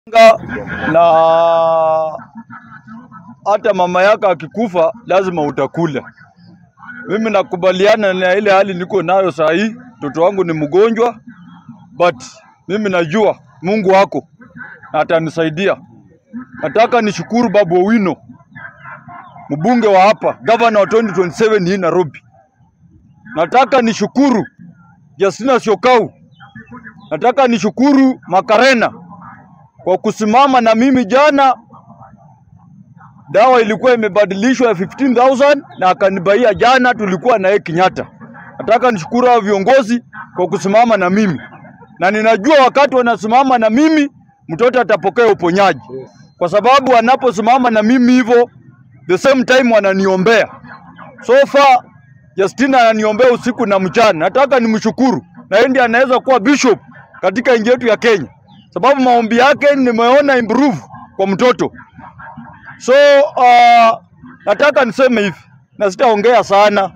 na hata mama yako akikufa lazima utakula. Mimi nakubaliana na ile hali niko nayo saa hii. Mtoto wangu ni mgonjwa, but mimi najua Mungu wako na atanisaidia. Nataka nishukuru Babu Owino, mbunge wa hapa, gavana wa 2027 hii Nairobi. Nataka nishukuru Justina Syokau, nataka nishukuru Makarena kwa kusimama na mimi jana. Dawa ilikuwa imebadilishwa ya 15000 na akanibaia jana, tulikuwa na yeye Kenyatta. Nataka nishukuru hao viongozi kwa kusimama na mimi, na ninajua wakati wanasimama na mimi mtoto atapokea uponyaji, kwa sababu wanaposimama na mimi hivyo, the same time wananiombea. So far Justina ananiombea usiku na mchana. Nataka nimshukuru, na yeye ndiye anaweza kuwa bishop katika nchi yetu ya Kenya, sababu maombi yake nimeona improve kwa mtoto. So uh, nataka niseme hivi na sitaongea sana.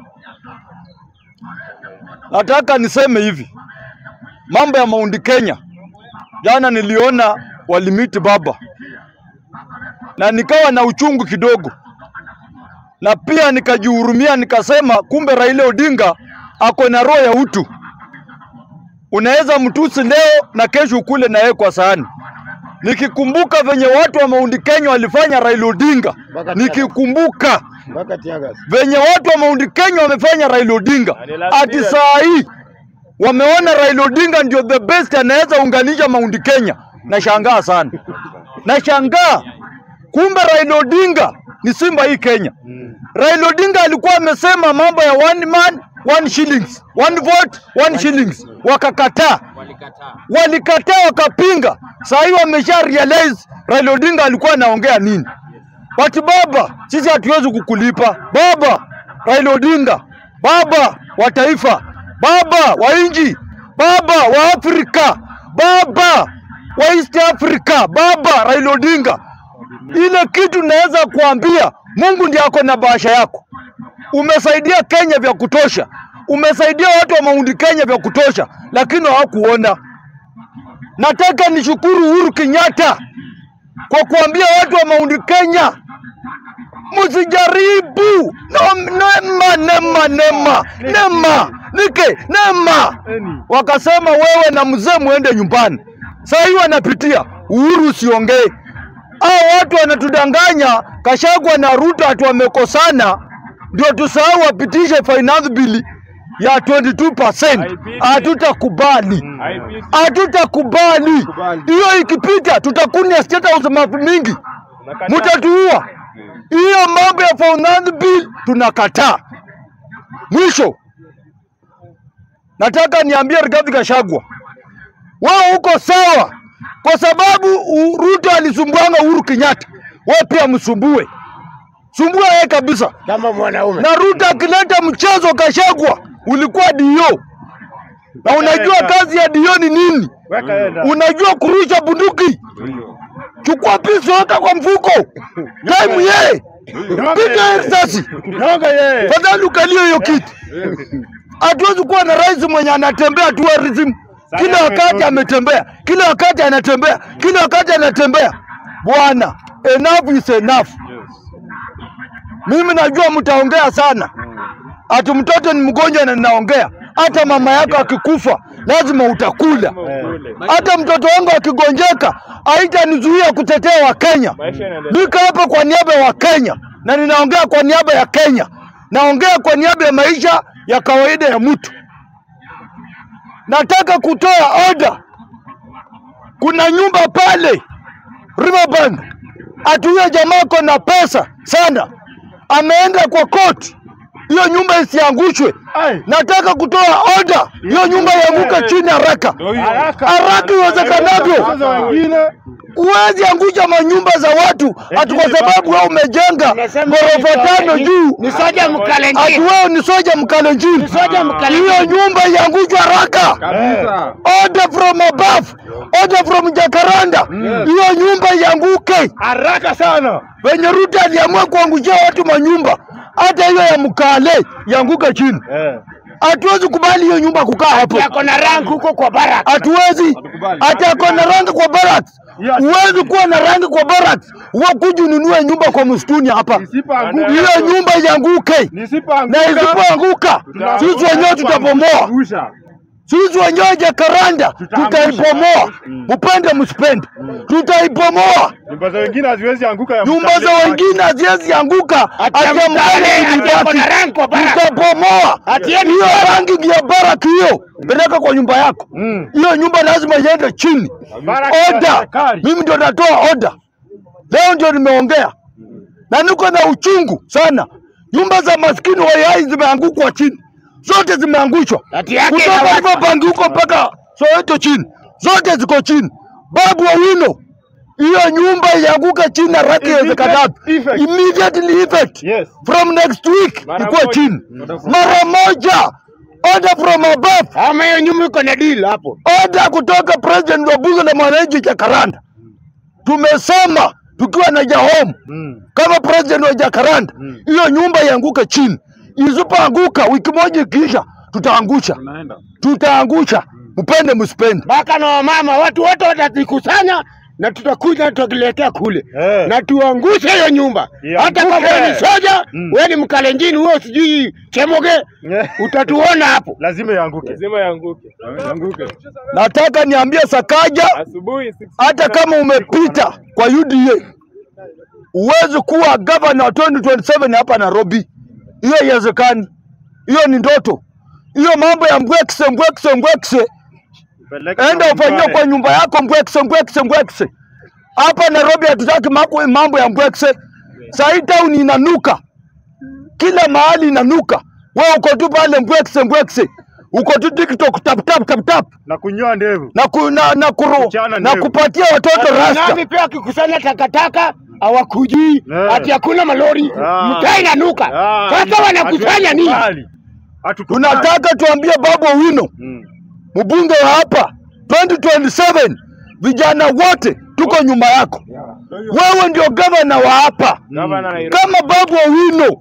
Nataka niseme hivi, mambo ya Mount Kenya, jana niliona walimiti baba na nikawa na uchungu kidogo, na pia nikajihurumia, nikasema kumbe Raila Odinga ako na roho ya utu. Unaweza mtusi leo na kesho ukule na yeye kwa sahani. Nikikumbuka venye watu wa Mount Kenya walifanya Raila Odinga, nikikumbuka mpaka Tiagas. venye watu wa Mount Kenya wamefanya Raila Odinga, ati saa hii wameona Raila Odinga ndio the best anaweza unganisha Mount Kenya. Nashangaa sana, nashangaa kumbe Raila Odinga ni simba hii Kenya. Raila Odinga alikuwa amesema mambo ya one man one shillings, one vote one shillings, wakakataa walikataa wakapinga. Saa hii wamesha realize Raila Odinga alikuwa anaongea nini. But baba, sisi hatuwezi kukulipa baba. Raila Odinga, baba wa taifa, baba wa nchi, baba wa Afrika, baba wa East Africa, baba Raila Odinga. Ile kitu naweza kuambia, Mungu ndiye ako na bahasha yako. Umesaidia Kenya vya kutosha, umesaidia watu wa Mount Kenya vya kutosha, lakini hawakuona. Nataka nishukuru Uhuru Kenyatta kwa kuambia watu wa Mount Kenya msijaribu no, nema nema nema nema nike nema. Wakasema wewe na mzee muende nyumbani. Saa hii wanapitia Uhuru, usiongee. Hao watu wanatudanganya. Kashagwa na Ruto ati wamekosana, ndio tusahau wapitishe finance bill ya 22%. Hatutakubali, hatutakubali hiyo. Ikipita tutakunia state house mafu mingi, mutatuua. Hiyo mambo ya finance bill tunakataa. Mwisho nataka niambie Rigathi Gachagua, wewe uko sawa, kwa sababu u- Ruto alisumbuanga Uhuru Kenyatta, wewe pia msumbue, sumbua yeye kabisa. Kama mwanaume. Na Ruto akileta mchezo Gachagua, ulikuwa dio, na unajua kazi ya dio ni nini? Weka yeye ndani. Unajua kurusha bunduki, chukua pisi weka kwa mfuko, time yeye piga risasi, Nyonga yeye. fadhali ukalie hiyo kiti. Hatuwezi kuwa na rais mwenye anatembea tourism kila wakati ametembea, kila wakati anatembea, kila wakati anatembea. Bwana, enough is enough. Mimi najua mtaongea sana, ati mtoto ni mgonjwa na ninaongea. Hata mama yako akikufa lazima utakula. Hata mtoto wangu akigonjeka haitanizuia kutetea Wakenya. Niko hapa kwa niaba ya Wakenya na ninaongea kwa niaba ya Kenya, naongea kwa niaba ya maisha ya kawaida ya mtu. Nataka kutoa oda. Kuna nyumba pale Riverbank, ati huyo jamaa ako na pesa sana, ameenda kwa koti, hiyo nyumba isiangushwe. Ai. Nataka kutoa oda, hiyo nyumba ianguke chini haraka Haraka. haraka iwezekanavyo. Kwanza wengine Huwezi angusha manyumba za watu ati kwa sababu wewe umejenga ghorofa tano juu ni soja ati mkalenjini wewe ni soja mkalenjini. soja mkalenjini Hiyo nyumba iangushwe haraka. kabisa. Order from above, order from Jacaranda, hiyo nyumba ianguke. Haraka sana. Venye Ruto aliamua kuangushia watu manyumba, hata hiyo ya Mkale ianguke chini. Eh. Hatuwezi kubali hiyo nyumba kukaa hapo. yako na rank huko kwa barak hatuwezi hata ako na rangi kwa barracks. Yes. Huwezi kuwa na rangi kwa barracks, wakuja ununue nyumba kwa msituni hapa, Nisipoanguka. hiyo nyumba ianguke, Nisipoanguka. na isipoanguka sisi wenyewe tutabomoa. Angusha. Sisi wenyewe Jakaranda Tutaangusha. tutaibomoa, mpende msipende, tutaibomoa. Nyumba za wengine haziwezi anguka ya Nyumba za mtaani. wengine haziwezi anguka, Ati ya ati mtaani, ati ya mtani kuna rangi kwa baraka. tutabomoa Ati ya hiyo rangi ya baraki hiyo, peleka kwa nyumba yako. Mm. Hiyo nyumba lazima iende chini. Baraka ya Oda, serikali. mimi ndio natoa oda leo, ndio nimeongea na niko na uchungu sana. Nyumba za maskini wayai zimeangukwa chini, zote zimeangushwa Ati yake kutoka inawaka. Liverpool huko mpaka Soweto chini, zote ziko chini. Babu Owino, hiyo nyumba ianguke chini na raki iwezekanavyo, Effect. immediately effect Yes. from next week Mara ikuwe moja. chini mara moja, order from above, Ama hiyo nyumba iko na deal hapo. order kutoka president wa bunge la mwananchi Jakaranda. Tumesema tukiwa na Jahom Mm. kama president wa Jakaranda, hiyo nyumba ianguke chini. Isipoanguka wiki moja ikiisha, tutaangusha, tutaangusha, mpende msipende. Mpaka na wamama watu wote watazikusanya na tutakuja tutakiletea kule Eh. na tuangushe hiyo nyumba. Ianguke. Hata kama wewe ni soja, Mm. wewe ni mkalenjini, wewe sijui chemoge, Eh. utatuona hapo. Lazima ianguke. lazima yanguke. Ianguke. Nataka niambie Sakaja, Asubuhi six- hata kama umepita kwa UDA uwezi kuwa gavana wa 2027 hapa Nairobi. Hiyo haiwezekani, hiyo ni ndoto. Hiyo mambo ya mbwekse mbwekse mbwekse, Peleka enda kwa ufanyie nyumbani. kwa nyumba yako mbwekse mbwekse mbwekse. Hapa Nairobi hatutaki mako- mambo ya mbwekse. Sahii town inanuka, kila mahali inanuka. Wewe uko tu pale mbwekse mbwekse, uko tu TikTok tap tap tap tap na kunyoa ndevu. na, ku, na, na, kuru, Kuchana na ndevu. kupatia watoto rasta. Nami pia wakikusanya takataka hawakujii Eh. ati hakuna malori, Ah. mtaa inanuka. Ah, Sasa wanakusanya nini? hatukubali. Hatukubali. Tunataka tuambie Babu Owino, Mm. mbunge wa hapa 2027, vijana wote tuko nyuma yako. Wewe ndio gavana wa hapa. Gavana Nairobi. Kama Babu Owino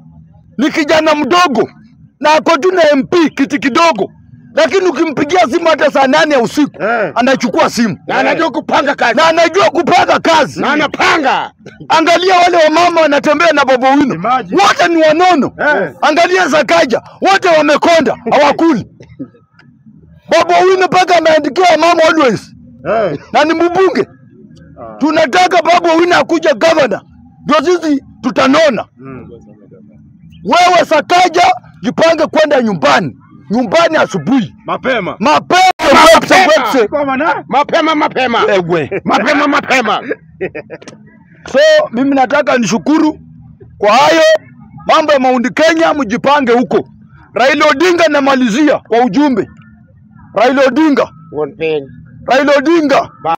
ni kijana mdogo na ako tu na MP kiti kidogo, lakini ukimpigia simu hata saa nane ya usiku Eh. anachukua simu Na anajua kupanga kazi na anajua kupanga kazi. na anapanga. Angalia wale wamama wanatembea na Babu Owino, Imagine. wote ni wanono. Eh. Angalia Sakaja, wote wamekonda, hawakuli. Babu Owino mpaka ameandikia mama always Eh. na ni mbunge. Ah. Tunataka Babu Owino akuja governor, ndio sisi tutanona. Mm. Wewe Sakaja, jipange kwenda nyumbani, nyumbani asubuhi Mapema. mapema. wepse, wepse. Kwa maana Mapema mapema. Ewe. Mapema mapema. So mimi nataka nishukuru kwa hayo mambo ya Mount Kenya, mjipange huko. Raila Odinga namalizia kwa ujumbe. Raila Odinga, One thing. Raila Odinga